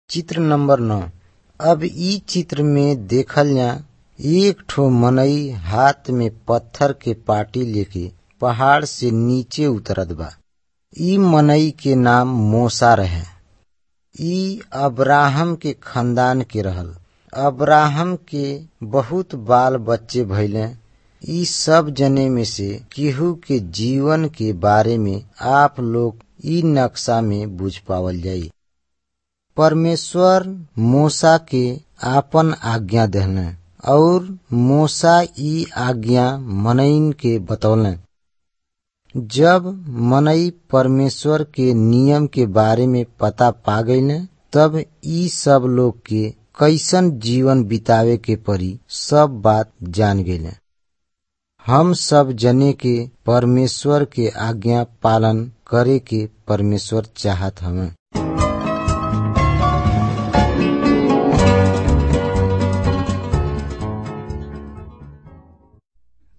चित्र नंबर नौ अब इ चित्र में देखल जा एक ठो मनई हाथ में पत्थर के पाटी लेके पहाड़ से नीचे उतरत बा इ मनई के नाम मूसा रहे इ अब्राहम के खानदान के रहल अब्राहम के बहुत बाल बच्चे भइले इ सब जने में से केहू के जीवन के बारे में आप लोग इ नक्शा में बुझ पावल जाई परमेश्वर मूसा के आपन आज्ञा देहले और मूसा इ आज्ञा मनईन के बतौले जब मनई परमेश्वर के नियम के बारे में पता पा गईले तब इ सब लोग के कैसन जीवन बितावे के परी सब बात जान गईले हम सब जने के परमेश्वर के आज्ञा पालन करे के परमेश्वर चाहत हवे